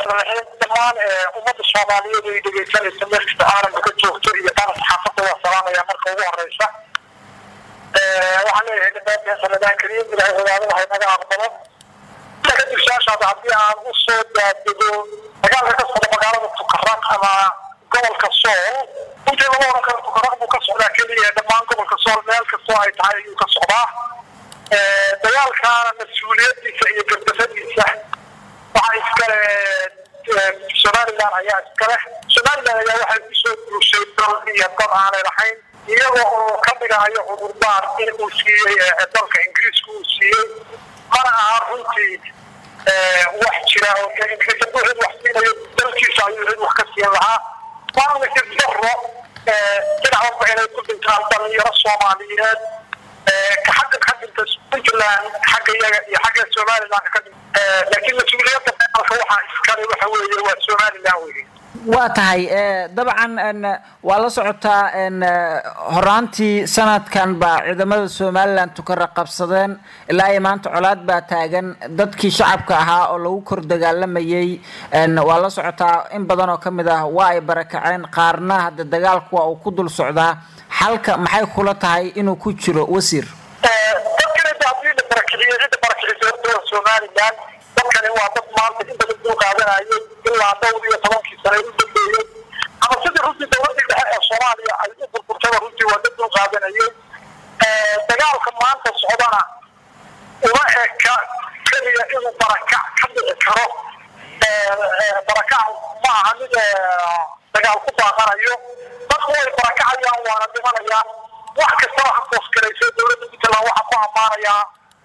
raxmaan raxiim dhammaan ummadda soomaaliyeed ay dhegeysanaysa meel kasta caalamka ka joogto iyo dana saxaafadda waa salaamaya marka ugu horeysa waxaan leeyahay dhamaanteen sanadaan kariim ilahay cibaadada hay naga aqbalo kadib su-aashaada haddii aan usoo daadego dagaalka ka socda magaalada tukaraq ama gobolka sool intii lagu oran karo tukaraq buu ka socdaa keliya dhammaan gobolka sool meel kastoo ay tahay ayuu ka socdaa dagaalkaana mas-uuliyadiisa iyo gardafadiisa waxaa iskale somalilan ayaa iskale somalilan ayaa waxay kusoo guushay dal iyo dad aanay lahayn iyaga oo ka dhigayo cudurdaar in uu siiyey dalka ingiriiska uu siiyey mana aha runtii wax jira oo ingiriis hadduu cid wax siinayo dalkiisa ayuu cid wax ka siin lahaa waana nasir daro dhinac walba inay ku dhintaan dhalinyaro soomaaliyeed ka xagga ka dhinta puntland xagga iyaga iyo xagga somaliland ka dhinta laakiin mas-uuliyadda dagaalka waxaa iskale waxa weeye waa somaliland weye waa tahay dabcan waa la socotaa horaantii sanadkan baa ciidamada somalilan tukara qabsadeen ilaa iyo maanta colaad baa taagan dadkii shacabka ahaa oo lagu kor dagaalamayay waa la socotaa in badan oo kamid ah waa ay barakaceen qaarna hadda dagaalku waa uu ku dul socdaa xalka maxay kula tahay inuu ku jiro wasiir dadkani hadii la barakiciyo cidda barakicisa horta somalilan dadkani waa dad maanta in badan dul qaadanayo ilaa dhowr iyo tobankii sane u dambeeyey ama sidii runtii dowladii dhexe ee soomaaliya ay u burburtaba runtii waa dad dul qaadanayay dagaalka maanta socdana uma eka keliya inuu barakac ka dhici karo barakac ma aha mid dagaal ku baaqanayo dadku way barakacayaan waana dhimanayaan wax kastaba ha koosgaraysa dowladda puntland waxaa ku ammaanayaa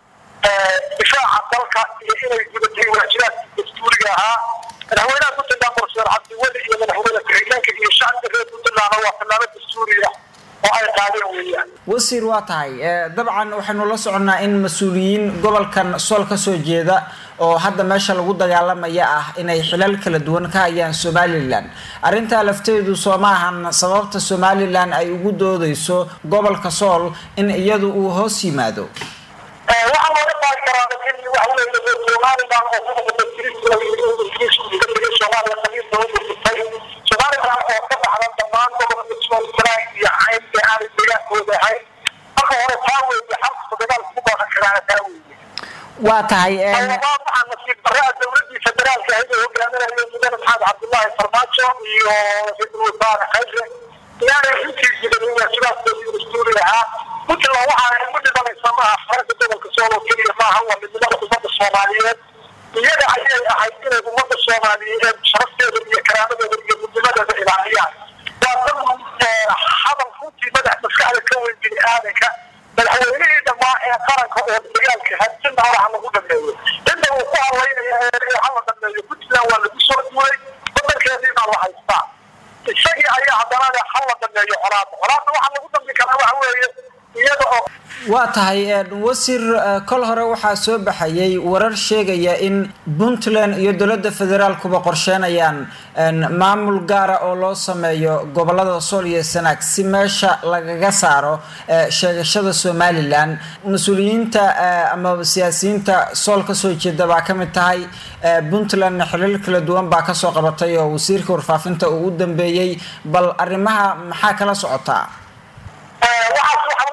difaaca dalka iyo inay gudatay waajibaadkii dastuuriga ahaa madaxweynaha puntland barseer cabdiweli iyo madaxweyne ku-xigeenka iyo shacabka reer puntlandna waa tallaabo dastuuriya oo ay qaadeen weeyaan wasiir waa tahay dabcan waxaynu la soconnaa in mas-uuliyiin gobolkan sool ka soo jeeda oo hadda meesha lagu dagaalamaya ah inay xilal kala duwan ka hayaan somalilan arrintaa lafteedu soo ma ahan sababta somalilan ay ugu doodeyso gobolka sool in iyadu uu hoos yimaado waxaa looga qaadi karaa in waxa weeye somaliland oo gobolka ingiriiska soomaaliya qaliilka u burburtay somaliland oo ka baxda dhammaan gobolka somaliland iyo cayn ee aanay deegaankooda ahayn marka hore taa weeye xalka dagaalka ku baaqan karaana taa weeye waa tahay labaad waxaa nasiib daraa dowladii federaalka ahayd oo hogaaminayo mudane maxamed cabdullaahi farmaajo iyo ra-iisul wasaare khayre inaanay runtii jirin waajibaadkoodii dastuuri ahaa puntland waxa ay ugu dhimanaysa maaha xarada gobolka sool oo keliya maaha waa midnimada ummadda soomaaliyeed iyaga ayay ahayd inay ummadda soomaaliyeed sharafteeda iyo karaamadeeda iyo midnimadeeda ilaaliyaan waa dad hadal runtii madax maskaxda ka weyn bini aadanka madaxweynihii dhammaa ee qaranka oo dagaalka hadsinna halaha lagu dhameeyo inta uu ku hadlaynaya ee hala dhameeyo puntland waa lagu soo duulay wadankeedii baa la haystaa isagii ayaa haddana le hala dhameeyo colaada colaada waxaa lagu dambi karaa waxa weeye iyada oo waa tahay wasiir kol hore waxaa soo baxayay warar sheegaya in puntland iyo dowladda federaalkuba qorsheynayaan maamul gaara oo loo sameeyo gobolada sool iyo sanaag si meesha lagaga saaro sheegashada somalilan mas-uuliyiinta ama siyaasiyiinta sool kasoo jeeda baa kamid tahay puntlandna xilal kala duwan baa kasoo qabatay oo wasiirka warfaafinta uu u dambeeyey bal arrimaha maxaa kala socotaa waxaas waxaa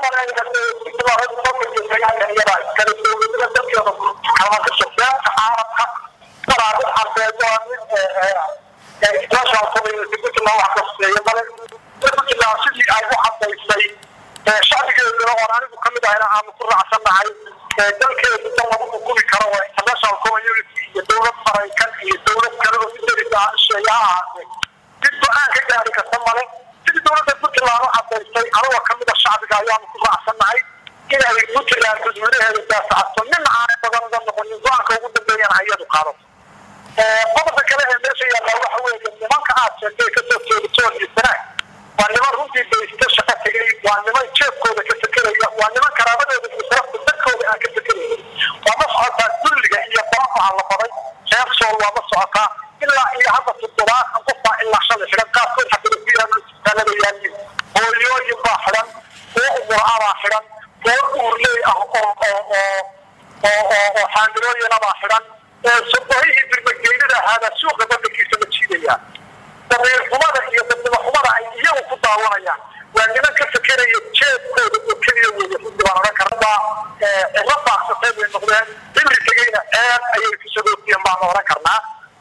umaleeya iyada iskale dowladada dalkeeda kalaka socdaanka caalamka qaraarad carbeed waa mid international community puntland wax kaseeya male puntland sidii ay u cadaysay shacbigeeduna oon anigu kamid ahayna aanu ku raacsannahay dalkeedu dal lagu hukumi karo waa international community iyo dowlad maraykan iyo dowlad kale oo midarisa sheeya ha ahaatee mid go-aan ka gaari karta male sidii dowladda puntland u cadaysay anigoo kamida shacbiga ayaanu ku raacsannahay inay puntland dadweynaheeda daafacato nina aanay badan uga noqonin go-aanka ugu dambeeyana iyadu qaado qodobka kale ee meesha yaallaa waxa weeye nimanka aad sheegtay kasoo jeedatoon iyo sanaag waa niman runtii baysta shaqo tegay waa niman jeebkooda ka fekeraya waa niman karaamadooda iyo sarafta dadkooda aan ka fekeraya waa ma socotaa dulliga iyo barafaha la baday reer sool waa ma socotaa ilaa iyo hadda toddobaatan qof baa ilaa shalay xidhan qaarkood xabada ku yaalo isbitaalada yaaliin hooyooyin baa xidhan kuwo umurabaa xidhan kuwo uurley ah oo oo oo oo oo xaamilooyina baa xidhan sodohihii birmageynada ahaada suuqa badda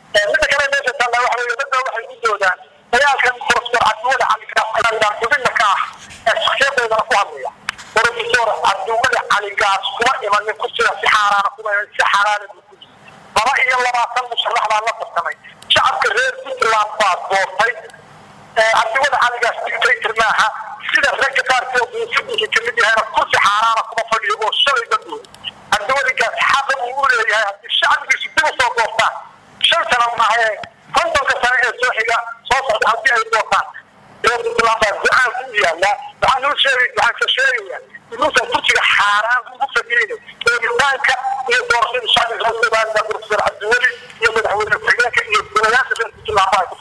midda kale meesha taalla waxa weeye dadba waxay ku doodaan dagaalkan profesor cabdiwali caligaas xubinna ka ah ee shakhsiyadeedana ku hadlaya profesor cabdiwali caligaas kuma imanin kursiga si xaaraana kuma imanin si xaaraana buu ku yimi laba iyo labaatan musharax baa la tartamay shacabka reer puntland baa doortay cabdiwali caligaas dictator maaha sida ragga qaarkood uu fidinka kamid yahayna kursi xaaraana kuma fadhiyo oo shalay dadooda cabdiwaligaas xaqa uu u leeyahay haddii shacbigiisu dib u soo doortaan shan sana maahae kontonka sane ee soo xiga soo socda haddii ay doortaan reer puntland baa go-aan ku yaallaa waxaan nuu sheegay waxaan ka sheegayaa inuusan kursiga xaaraan ugu fadhiyeyna dooritaanka iyo doorashada shacbiga reer somaliland profesor cabdiweli iyo madaxweyne ku-xigeenka iyo golayaasha reer puntland baa ku